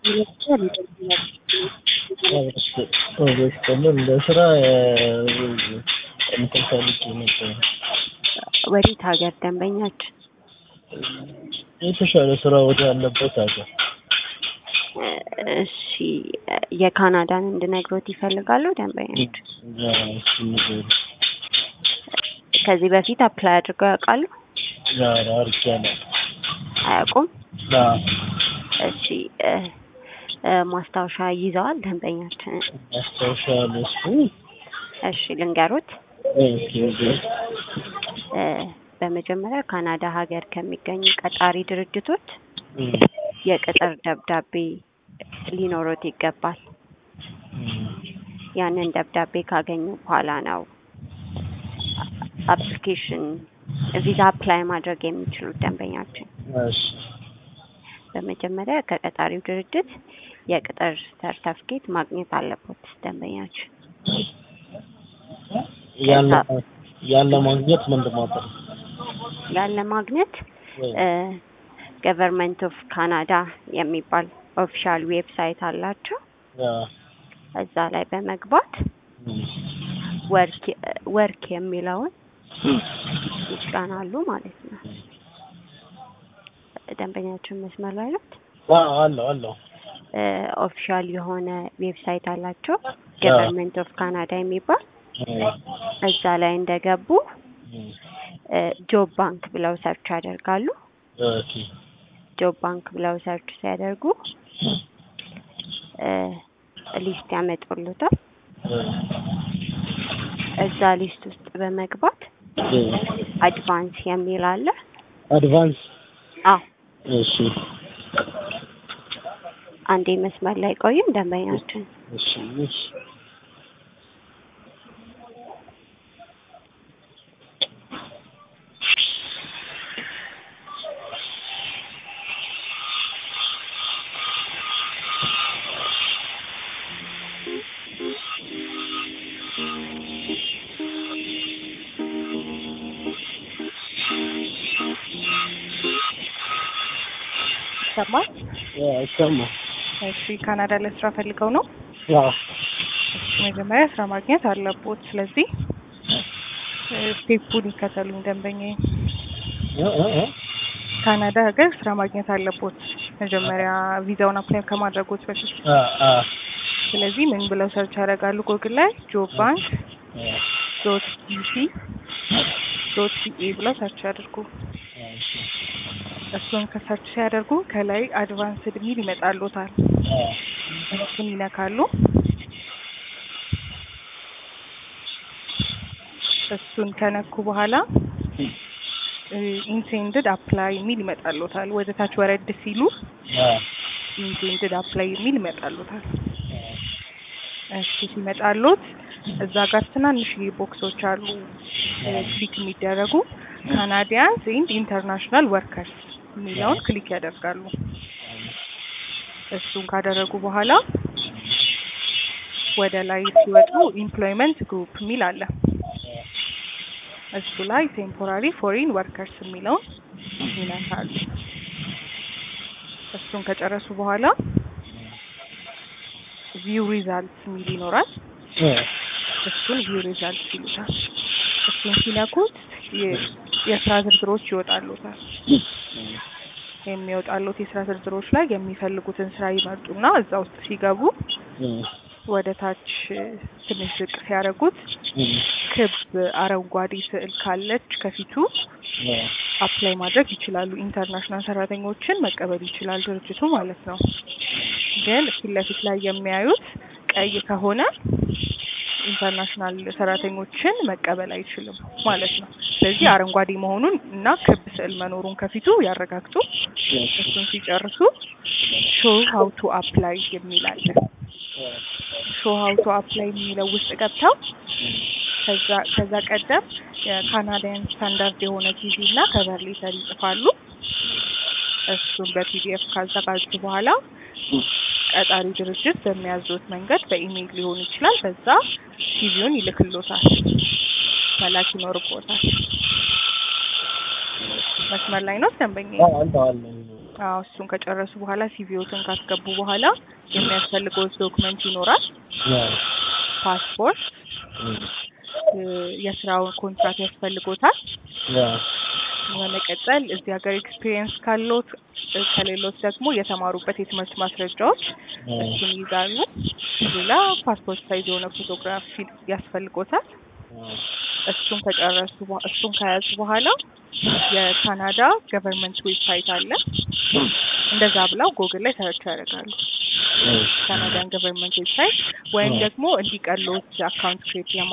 ይመስገን ለስራ እንትን ፈልጌ ነበር። ወዴት ሀገር ደንበኛችን? የተሻለ ስራ ወደ ያለበት ሀገር እሺ የካናዳን እንድነግሮት ይፈልጋሉ ደንበኞች? ከዚህ በፊት አፕላይ አድርገው ያውቃሉ? አድርጌያለሁ። አያውቁም? አዎ። እሺ እ እ ማስታወሻ ይዘዋል ደንበኛችን? ማስታወሻ ለሱ እሺ ልንገሮት። ኦኬ እ በመጀመሪያ ካናዳ ሀገር ከሚገኙ ቀጣሪ ድርጅቶች የቅጥር ደብዳቤ ሊኖሮት ይገባል። ያንን ደብዳቤ ካገኙ በኋላ ነው አፕሊኬሽን ቪዛ አፕላይ ማድረግ የሚችሉት ደንበኛችን። እሺ በመጀመሪያ ከቀጣሪው ድርጅት የቅጥር ሰርተፍኬት ማግኘት አለበት ደንበኛችን። ያለ ያለ ማግኘት ምንድን ማድረግ ያለ ማግኘት ገቨርንመንት ኦፍ ካናዳ የሚባል ኦፊሻል ዌብሳይት አላቸው። እዛ ላይ በመግባት ወርክ ወርክ የሚለውን ይጫናሉ ማለት ነው። ደንበኛችን መስመር ላይ ናት። አለው አለው ኦፊሻል የሆነ ዌብሳይት አላቸው ገቨርንመንት ኦፍ ካናዳ የሚባል እዛ ላይ እንደገቡ ጆብ ባንክ ብለው ሰርች ያደርጋሉ። ኦኬ ጆብ ባንክ ብለው ሰርች ሲያደርጉ ሊስት ያመጡልታል። እዛ ሊስት ውስጥ በመግባት አድቫንስ የሚል አለ። አድቫንስ አዎ እሺ አንዴ መስመር ላይ ቆይም ደንበኛችን እሺ እሺ ይሰማል? ይሰማል። እሺ ካናዳ ለስራ ፈልገው ነው? አዎ እሺ መጀመሪያ ስራ ማግኘት አለቦት። ስለዚህ ስቴፑን ይከተሉኝ ደንበኛዬ። እ እ እ ካናዳ ሀገር ስራ ማግኘት አለቦት መጀመሪያ ቪዛውን አፕላይ ከማድረጎት በፊት። አ አ ስለዚህ ምን ብለው ሰርች ያደርጋሉ ጎግል ላይ ጆብ ባንክ ዶት ቢሲ ዶት ሲኤ ብለው ሰርች ያድርጉ። እሱን ከሰርች ሲያደርጉ ከላይ አድቫንስድ ሚል ይመጣሉታል። እሱን ይነካሉ። እሱን ከነኩ በኋላ ኢንቴንድድ አፕላይ የሚል ይመጣሉታል። ወደ ታች ወረድ ሲሉ ኢንቴንድድ አፕላይ የሚል ይመጣሉታል። እሺ ሲመጣሉት እዛ ጋር ትናንሽ ቦክሶች አሉ ክሊክ የሚደረጉ ካናዲያንስ ኤንድ ኢንተርናሽናል ወርከርስ የሚለውን ክሊክ ያደርጋሉ። እሱን ካደረጉ በኋላ ወደ ላይ ሲወጡ ኢምፕሎይመንት ግሩፕ የሚል አለ። እሱ ላይ ቴምፖራሪ ፎሪን ወርከርስ የሚለውን ይነካሉ። እሱን ከጨረሱ በኋላ ቪው ሪዛልትስ የሚል ይኖራል። እሱን ቪው ሪዛልትስ ይሉታል። እሱን ሲነኩት የስራ ዝርዝሮች ይወጣሉታል። የሚወጣሉት የስራ ዝርዝሮች ላይ የሚፈልጉትን ስራ ይመርጡና እዛ ውስጥ ሲገቡ ወደ ታች ትንሽ ዝቅ ሲያደርጉት ክብ አረንጓዴ ስዕል ካለች ከፊቱ አፕላይ ማድረግ ይችላሉ። ኢንተርናሽናል ሰራተኞችን መቀበል ይችላል ድርጅቱ ማለት ነው። ግን ፊት ለፊት ላይ የሚያዩት ቀይ ከሆነ ኢንተርናሽናል ሰራተኞችን መቀበል አይችልም ማለት ነው። ስለዚህ አረንጓዴ መሆኑን እና ክብ ስዕል መኖሩን ከፊቱ ያረጋግጡ። እሱን ሲጨርሱ ሾው ሀው ቱ አፕላይ የሚል አለ። ሾው ሀው ቱ አፕላይ የሚለው ውስጥ ገብተው ከዛ ከዛ ቀደም የካናዳያን ስታንዳርድ የሆነ ቲቪ እና ከቨር ሌተር ይጽፋሉ። እሱን በፒዲኤፍ ካዘጋጁ በኋላ ቀጣሪ ድርጅት በሚያዙት መንገድ በኢሜይል ሊሆን ይችላል። በዛ ቲቪውን ይልክሎታል፣ መላክ ይኖርቦታል። መስመር ላይ ነው ደንበኛ? አለ አለ አዎ እሱን ከጨረሱ በኋላ ሲቪዎትን ካስገቡ በኋላ የሚያስፈልገው ዶክመንት ይኖራል። ፓስፖርት፣ እ፣ የስራውን ኮንትራት ያስፈልጎታል። በመቀጠል እዚህ ሀገር ኤክስፒሪየንስ ካሎት እ፣ ከሌሎት ደግሞ የተማሩበት የትምህርት ማስረጃዎች እሱን ይይዛሉ። ሌላ ፓስፖርት ሳይዝ የሆነ ፎቶግራፍ ያስፈልጎታል። እሱን ከጨረሱ በ- እሱን ከያዙ በኋላ የካናዳ ገቨርንመንት ዌብሳይት አለ። እንደዛ ብለው ጎግል ላይ ሰርች ያደርጋሉ ካናዳን ገቨርንመንት ዌብሳይት ወይም ደግሞ እንዲቀሎት አካውንት ክሬት